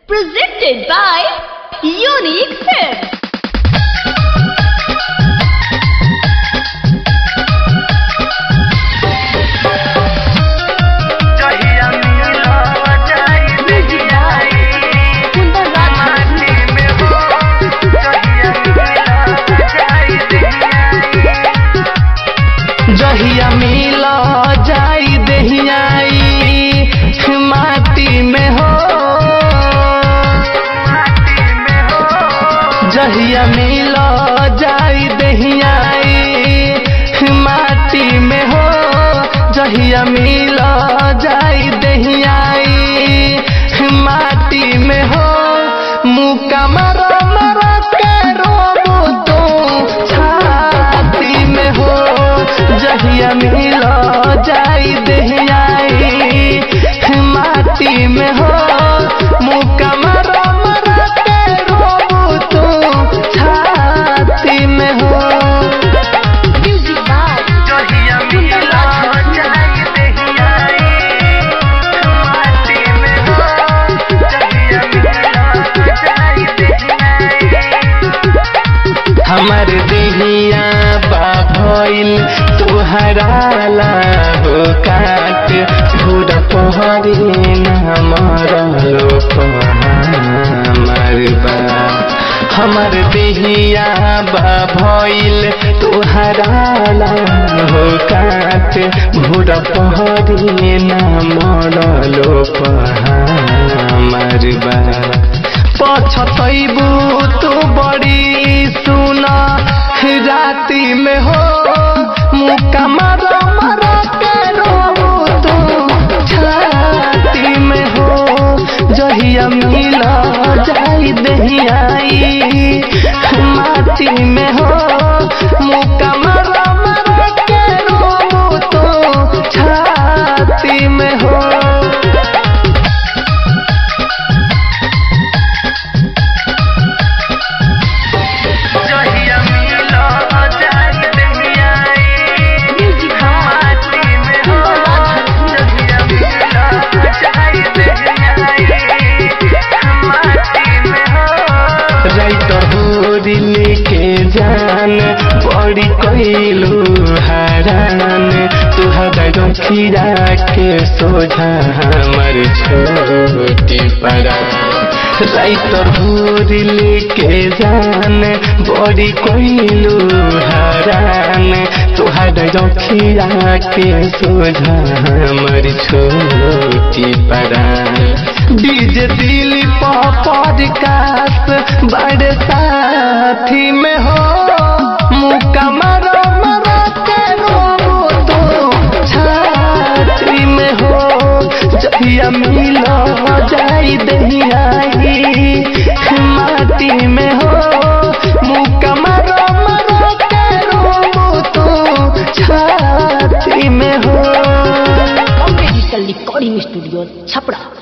Presented by Unique Films. जहिया मिला जाई देहियाई माटी में हो जहिया मिला जाई देहियाई जहिया मिला जाई देहियाई माटी में हो माटी में हो जहिया मिला जाई देहियाई माटी में हो जहिया मिला जाई देहियाई माटी में हो मुका मरा मरा के रोबो तो छाती में हो जहिया मिला जाई देहियाई माटी में हो मुका मरा मरा के रोबो तो छाती में हो Music by जहिया मिला जाई देहियाई माटी में हो जहिया मिला जाई देहियाई हमर देहिया बा भइल तुहरा हो काट भूर पहरी मरलो हमर बा हमर देहिया बा भइल तुहरा हो काट भूर पहरी मरलो हमर बा पछतैबू तू बड़ी सुना राती में हो मुका मारा मारा के रोबू तू छाती में हो जहिया मिला जाई दहियाई माटी में हो मुका मारा मारा के रोबू तू छाती में हो जहिया मिला जाई देहियाई Music by माटी में हो जहिया मिला जाई देहियाई माटी में हो राइटर होरी लेके जान बड़ी कइलू हरान तुहरा रखिया के सोझा हमर छोटी पड़ा राइटर होरी लेके जान बड़ी कइलू हरान तुहरा रखिया के सोझा हमर छोटी पड़ा डीजे दिली पॉपर कास बड़े साथी में हो मुका मरो मरो के रो तो छाती में हो जहिया मिलो जाई दहियाई माटी में हो मुका मरो मरो के रो तो छाती में हो Bombay Digital Recording Studio, Chapra.